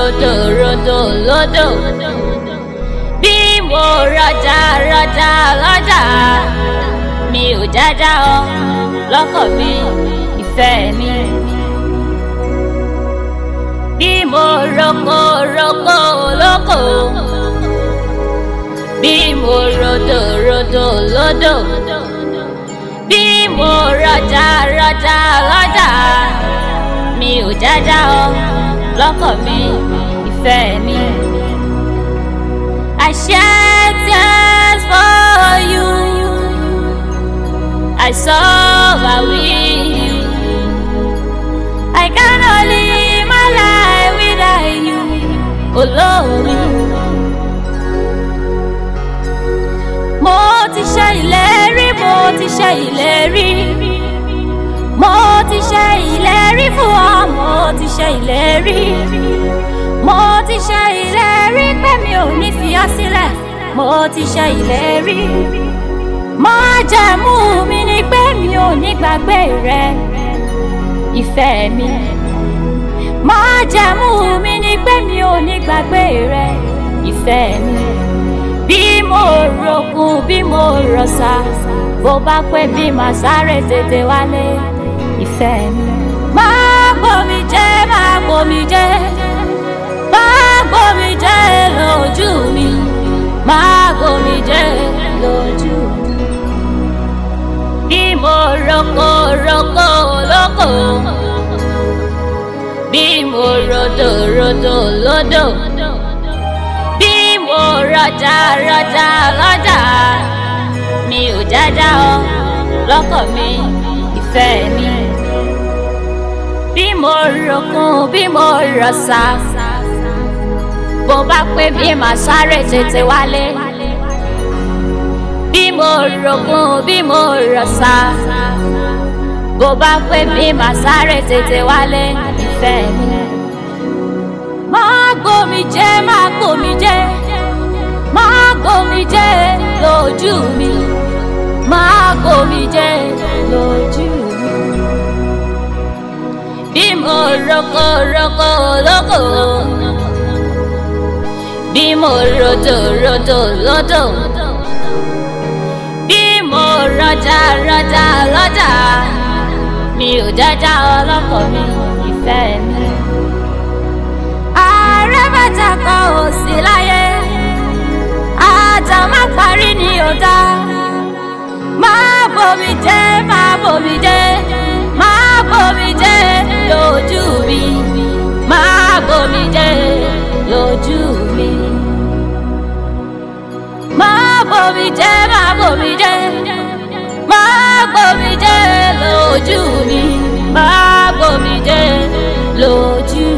rodò rodò lódò bí mo rọjà rọjà lọ́jà mi ò jájá ọ lọ́kọ̀ mi ìfẹ́ mi bí mo roko roko lóko bí mo rodò rodò lódò bí mo rọjà rọjà lọ́jà mi ò jájá ọ lọ́kọ̀ mi ìfẹ́ mi. I shed tears for you. I suffer with you. I cannot live my life without you. Olórí. Mo ti ṣe ìlérí, mo ti ṣe ìlérí. Mo ti ṣe ìlérí fún ọ, mo ti ṣe ìlérí. Mo ti ṣe ìlérí pé mi ò ní fi ọ́ sílẹ̀. Mo ti ṣe ìlérí. Májẹ̀mú mi ni pé mi ò ní gbàgbé rẹ, ìfẹ́ mi. Májẹ̀mú mi ni pé mi ò ní gbàgbé rẹ, ìfẹ́ mi. Bí mo ròkun, bí mo rọ̀ṣà, bó bá pẹ́ bí màá sáré tètè wálé, ìfẹ́ mi. Máa gbomi jẹ́, máa gbomi jẹ́, máa gbomi jẹ́ lójú mi, máa gbomi jẹ́ lójú mi. Bí mo roko roko lóko, bí mo rodò rodò lódò, bí mo rọjà rọjà lọ́jà, mi ò jájá ọ lọ́kọ̀ mi, ìfẹ́ mi. Bí mo ròkun, bí mo rọ̀ṣà, bó bá pé bí màá sáré tètè wálé. Bí mo ròkun, bí mo rọ̀ṣà, bó bá pé bí màá sáré tètè wálé, ìfẹ́ mi. Máa gbómi jẹ́, máa gbómi jẹ́, máa gbómi jẹ́ lójú mi, máa gbómi jẹ́ lójú mi. Bí mo roko roko lóko, bí mo rodò rodò lódò, bí mo rọjà rọjà lọ́jà, mi ò jájá ọlọ́kọ̀ mi, ìfẹ́ mi. Ààrẹ bàtà kan ò sí láyé, àjà má parí ni ò dá. Máa bomi jẹ́, máa bomi jẹ́, máa bomi jẹ́ lójú mi, máa bomi jẹ́ lójú mi. Máa bomi jẹ́, máa bomi jẹ́, máa bomi jẹ́ lójú mi, máa bomi jẹ́ lójú